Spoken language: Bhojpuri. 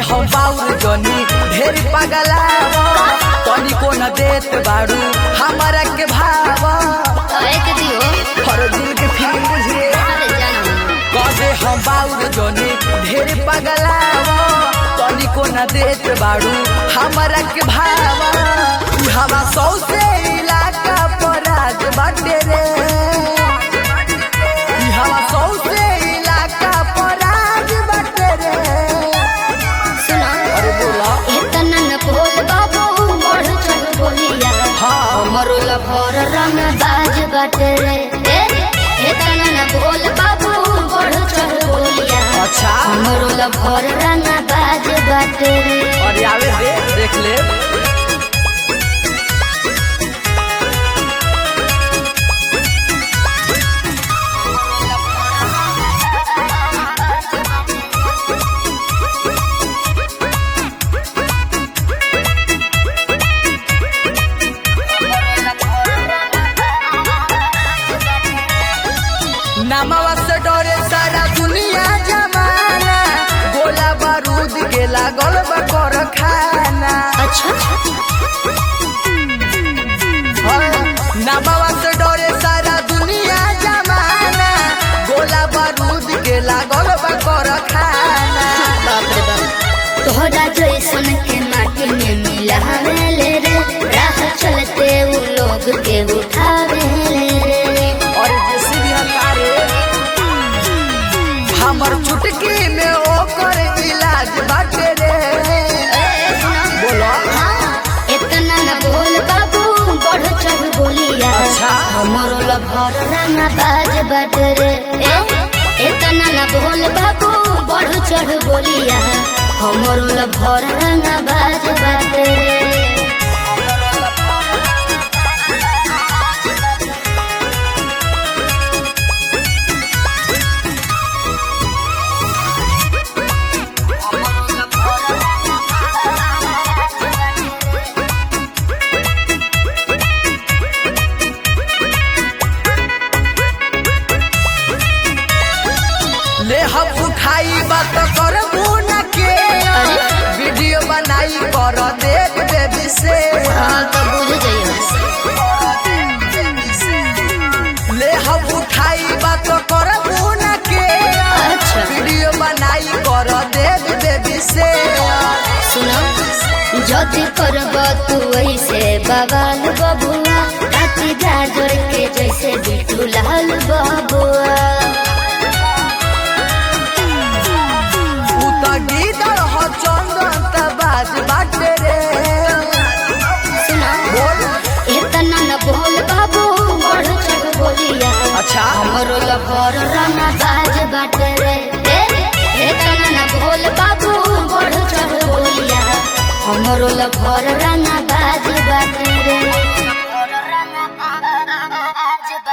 हम बाउर जनी ढेर पगलाव तनिको न देत बाड़ू हमारा के भाव एक दियो हर दिल के फीलिंग बुझे अरे जानो कदे हम बाउर जनी ढेर पगलाव तनिको न देत बाड़ू हमारा के भाव ई हवा सौ से इलाका पर आज बाटे रे ई हवा सौ से इलाका पर आज बाटे रे सुना अरे बोला इतना न बोल बाबू बढ़ चढ़ बोलिया हाँ मरुल भर रंग बाज बाटे रे ए, इतना न बोल बाबू बढ़ चढ़ बोलिया अच्छा मरुल भर रंग बाज बाटे रे अरे आवे दे देख ले नमवा से डरे सारा दुनिया जमाना गोला बारूद के लागल बा कर खाना अच्छा नमवा से डरे सारा दुनिया जमाना गोला बारूद के लागल बा कर खाना बाप रे बाप तोहरा जैसन के माटी में मिला ले रे राह चलते उ लोग के उठावे ले रे और जैसे भी हकारे हमर चुटकी में ओकर इलाज बाटे रे बोलो इतना न बोल बाबू बढ़ चढ़ बोलिया अच्छा। हमरो लभर रंगा बाज बाट रे ए, इतना न बोल बाबू बढ़ चढ़ बोलिया हमरो लभर रंगा बाज बाट रे ले हम उठाई बात कर मुना के वीडियो बनाई कर देख बेबी से हाँ तो बुझ जाइए ले हम उठाई बात कर मुना के अच्छा। वीडियो बनाई कर देख बेबी से सुनो जदि करब तू ऐसे बवाल बबुआ राती गाजर के जैसे बिटू लाल बबुआ उ त गीदड़ ह चंदन त बाज बाटे रे सुनो बोल इतना न बोल बाबू बढ़ चढ़ बोलिया अच्छा हमरो लभर रंगा बाज बाटे रे ए, इतना न बोल बाबू बढ़ चढ़ बोलिया हमरो लभर रंगा बाज बाटे रे